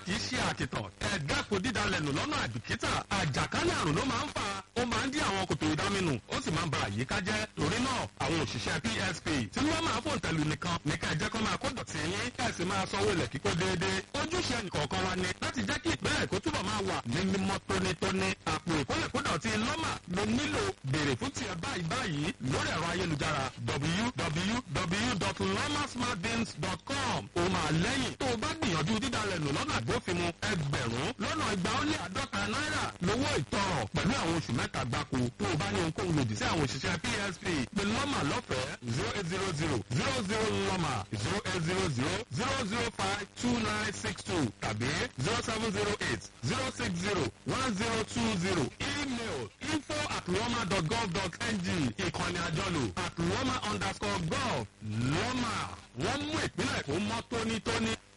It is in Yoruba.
kì í ṣe àkìtàn ẹ̀ẹ́dẹ́kun dídalẹ̀ nù lọ́nà àbìkítà àjàkálẹ̀ àrùn ló máa ń fà ó máa ń dí àwọn kòtò ìdáminù ó sì máa ń ba àyíká jẹ́ torí náà àwọn òṣìṣẹ́ psp tí wọ́n máa fòun tẹ̀lú nìkan ní ká ẹ jẹ́ kó máa kó dọ̀tí yín ká ẹ sì máa sanwó ilẹ̀ kíkó déédéé ojúṣe nìkọ̀ọ̀kan wa ni láti jẹ́ kí ìpínlẹ̀ èkó túbọ̀ máa wà ní mímọ́ tónítóní àpò ìkólẹ̀kódọ̀tí lọ́mà ló nílò béèrè fún tiẹ̀ báyìí báyìí lórí ẹ̀rọ ayélujára www.lomasmartbins.com ó máa lẹ́yìn tó o bá gbìyànjú dídalẹ̀ nù lọ́nà àgbófinmu ẹgbẹ̀rún lọ́nà igba ó lé àádọ́ta náírà lówó ìtọrọ pẹ̀lú àwọn oṣù mẹ́ta gbáko tó o bá ní ohunkóhun lòdì sí àwọn òṣìṣẹ́ psp pé lọ́mà lọ́fẹ̀ẹ́ zero eight zero zero zero zero lọ́mà zero eight zero zero zero zero five two nine six two tàbí zero seven zero eight zero six zero one zero two zero email info at lọ́mà dot gov dot ng ìkànnì àjọlò at lọ́mà underscore gov lọ́mà wọ́n mú ìpínlẹ̀ kó mọ́ tónítóní.